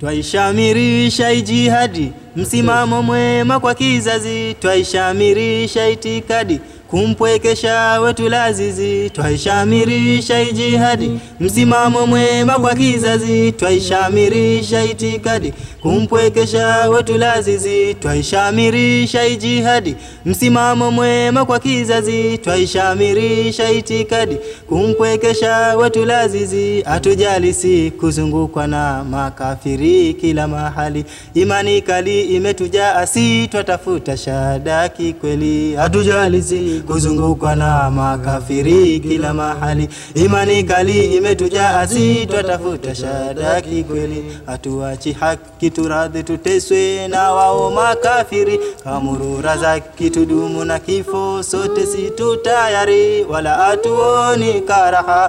Twaishamirisha ijihadi, msimamo mwema kwa kizazi, twaishamirisha itikadi kumpwekesha wetu lazizi, twaishamirisha ijihadi, msimamo mwema kwa kizazi, twaishamirisha itikadi kumpwekesha wetu lazizi, twaishamirisha ijihadi, msimamo mwema kwa kizazi, twaishamirisha itikadi kumpwekesha wetu lazizi, atujali si kuzungukwa na makafiri kila mahali, imani kali imetujaa, si twatafuta shahada kikweli, atujali si kuzungukwa na makafiri kila mahali, imani kali imetujaa, si twatafuta shahada kikweli, hatuachi haki turadhi, tuteswe na wao makafiri, kamurura za kitudumu na kifo, sote si tutayari, wala hatuoni karaha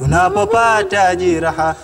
tunapopata jiraha,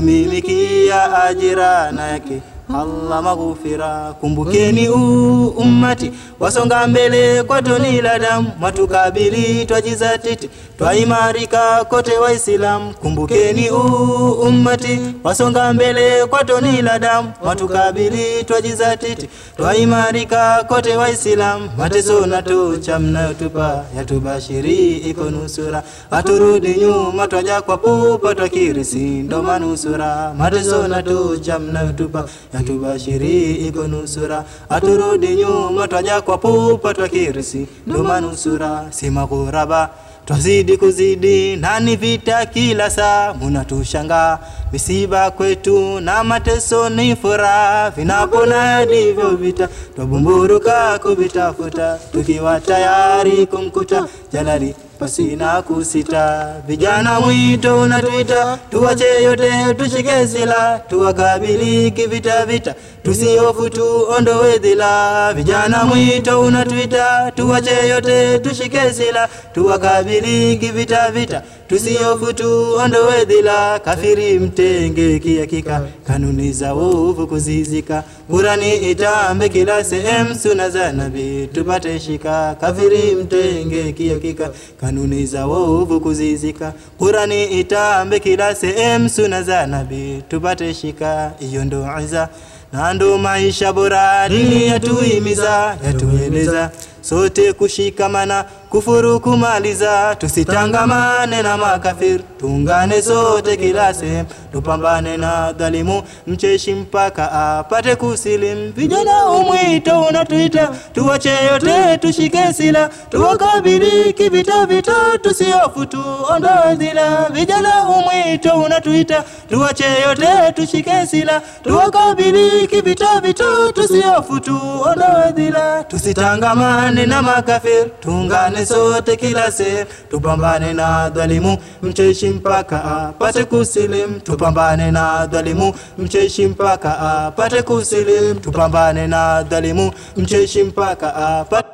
satumimikia ajira na yake Allah maghufira. Kumbukeni uu ummati, wasonga mbele kwa toni la damu, matukabili twajizatiti, twaimarika kote Waislamu. Kumbukeni uu ummati, wasonga mbele kwa toni la damu, matukabili twajizatiti, twaimarika kote Waislamu. Mateso na tocha mnayotupa yatubashiri iko nusura, haturudi nyuma, twaja kwa pupa twakirisi ndo manusura. Mateso na tocha mnayotupa yatubashiri iko nusura, haturudi nyuma, twaja kwa pupa twakirisi ndo manusura. Si maghuraba twazidi kuzidi, nani vita kila saa, munatushanga misiba kwetu na mateso ni furaha, vinapona ndivyo vita, twabumburuka kuvitafuta, tukiwa tayari kumkuta jalali pasina kusita. Vijana mwito unatuita, tuwache yote tushike sila, tuwakabili kivita vita, tusihofu tuondoe dhila. Vijana mwito unatuita, tuwache yote tushike sila, tuwakabili kivita vita, tusihofu tuondoe dhila. Kafiri mtenge kihakika, kanuni za ovu kuzizika, Kurani itambe kila sehemu, suna za Nabii tupate shika. Kafiri mtenge kihakika, kanuni za ovu kuzizika, Kurani itambe kila sehemu, suna za Nabii tupate shika. Iyo ndo iza na ndo maisha bora, dini yatuhimiza, yatueleza sote kushikamana, kufuru kumaliza, tusitangamane na makafiri, tuungane sote kila sehemu, tupambane na dhalimu, mcheshi mpaka apate kusilimu. Vijana umwito unatuita, tuwache yote tushike sila, tuwakabili kivita vita, tusihofu tuondoe dhila. Vijana umwito unatuita, tuwache yote tushike sila, tuwakabili kivita vita, tusihofu tuondoe dhila, tusitangamane na makafiri, tuungane sote kila sehemu, tupambane na dhalimu, mcheshi mpaka apate kusilimu. Tupambane na dhalimu, mcheshi mpaka apate kusilimu. Tupambane na dhalimu, mcheshi mpaka apate